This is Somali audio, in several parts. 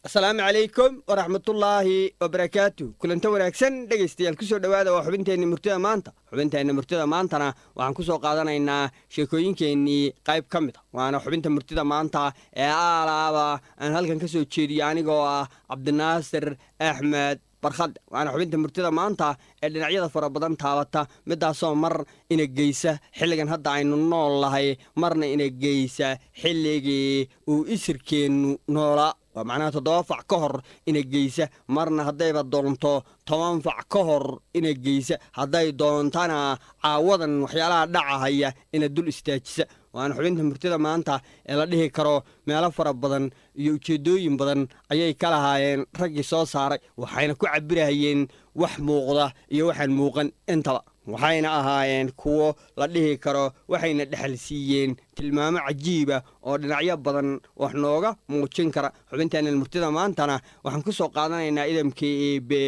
asalaamu calaykum waraxmatullaahi wabarakaatu kulanta wanaagsan dhegaystayaal kusoo dhowaada waa xubinteenni murtida maanta xubinteenna murtida maantana waxaan ku soo qaadanaynaa sheekooyinkeennii qayb ka mid a waana xubinta murtida maanta ee aalaaba aan halkan ka soo jeediyo anigoo ah cabdinaasir axmed barkhadde waana xubinta murtida maanta ee dhinacyada fara badan taabata midaasoo mar ina geysa xilligan hadda aynu nool nahay marna ina geysa xilligii uu isirkeennu noolaa waa macnaha toddoba fac ka hor ina geysa marna haddayba doonto toban fac ka hor ina geysa hadday doontana caawadan waxyaalaha dhacahaya ina dul istaajisa waana xubinta murtida maanta ee la dhihi karo meelo fara badan iyo ujeeddooyin badan ayay ka lahaayeen raggii soo saaray waxayna ku cabirahayeen wax muuqda iyo waxaan muuqan intaba waxayna ahaayeen kuwo la dhihi karo waxayna dhexal siiyeen tilmaamo cajiiba oo dhinacyo badan wax nooga muujin kara xubinteenna murtida maantana waxaan ku soo qaadanaynaa idamkii eebe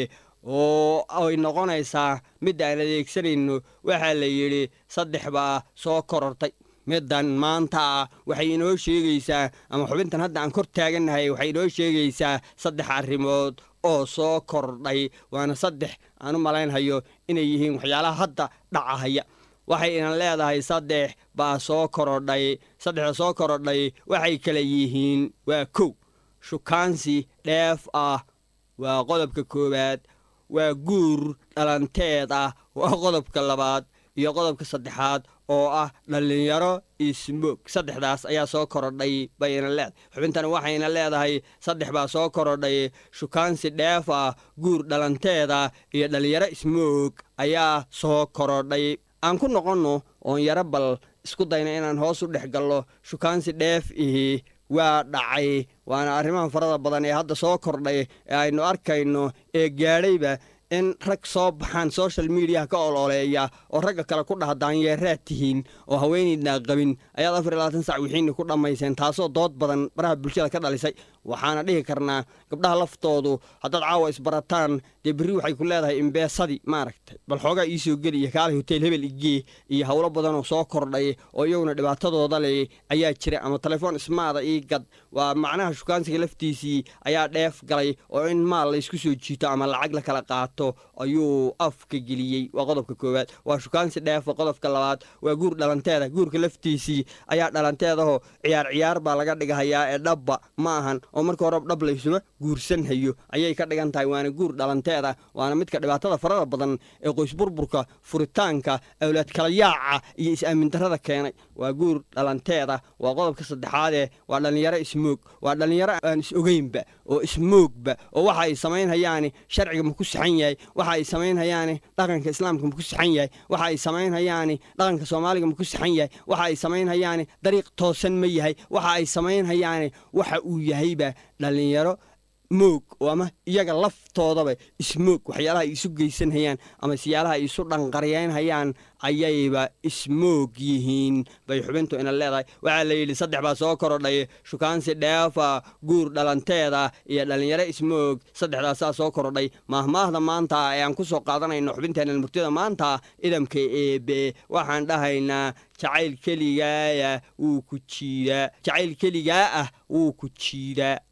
oo ay noqonaysaa midda aan adeegsanayno waxaa la yidhi saddex baa soo korortay middan maanta waxay inoo sheegaysaa ama xubintan hadda aan kor taagannahay waxay inoo sheegaysaa saddex arrimood oo soo kordhay waana saddex aan u malaynhayo inay yihiin waxyaalaha hadda dhacahaya waxay inan leedahay saddex baa soo korodhay saddexda soo korodhay waxay kala yihiin waa kow shukaansi dheef ah waa qodobka koowaad waa guur dhalanteed ah waa qodobka labaad iyo qodobka saddexaad oo ah dhallinyaro ismoog saddexdaas ayaa soo korodhay bayna leedahay xubintani waxayna leedahay saddex baa soo korodhay shukaansi dheef ah guur dhalanteeda iyo dhallinyaro ismoog ayaa soo korodhay aan ku noqonno oon yaro bal isku dayna inaan hoos u dhex gallo shukaansi dheef ihi waa dhacay waana arrimaha farada badan ee hadda soo kordhay ee aynu arkayno ee gaadhayba in rag soo baxaan social mediaha ka ololeeya oo ragga kale ku dhaha daanyeeraad tihiin oo haweenaydnaa qabin ayaad afar iyo labaatan sac wixiinni ku dhammayseen taasoo dood badan baraha bulshada ka dhalisay waxaana dhihi karnaa gabdhaha laftoodu haddaad caawa isbarataan dee berri waxay ku leedahay imbeesadii maaragtay bal xoogaa iisoo geli iyo kaalay hotel hebel igee iyo howlo badanoo soo kordhay oo iyaguna dhibaatadooda leh ayaa jira ama telefoon ismaada ii gad waa macnaha shukaansiga laftiisii ayaa dheef galay oo in maal laysku soo jiito ama lacag la kala qaato ayuu afka geliyey waa qodobka koowaad waa shukaansi dheefa qodobka labaad waa guur dhalanteeda guurka laftiisii ayaa dhalanteedaho ciyaar ciyaar baa laga dhigahayaa ee dhabba ma ahan oo marka horeba dhab laysuma guursanhayo ayay ka dhigan tahay waana guur dhalanteeda waana midka dhibaatada farada badan ee qoysburburka furitaanka awlaad kala yaaca iyo is-aamindarrada keenay waa guur dhalanteeda waa qodobka saddexaadee waa dhallinyaro ismoog waa dhallinyaro aan is ogeynba oo ismoogba oo waxa ay samaynhayaani sharciga ma ku saxan yahay waxa ay samaynhayaani dhaqanka islaamka ma ku saxan yahay waxa ay samaynhayaani dhaqanka soomaaliga ma ku saxan yahay waxa ay samaynhayaani dariiq toosan ma yahay waxa ay samaynhayaani waxa uu yahayba dhallinyaro moog oo ama iyaga laftoodaba ismoog waxyaalaha ay isu geysanhayaan ama siyaalaha ay isu dhanqaryeynhayaan ayayba ismoog yihiin bay xubintu ina leedahay waxaa la yidhi saddex baa soo korodhay shukaansi dheefa guur dhalanteeda iyo dhallinyaro ismoog saddexdaasaa soo korodhay maahmaahda maanta ee aan ku soo qaadanayno xubinteenna murtida maanta idamka eebe waxaan dhahaynaa jacayl keligaaya wuu ku jiidaa jacayl keligaa ah wuu ku jiidaa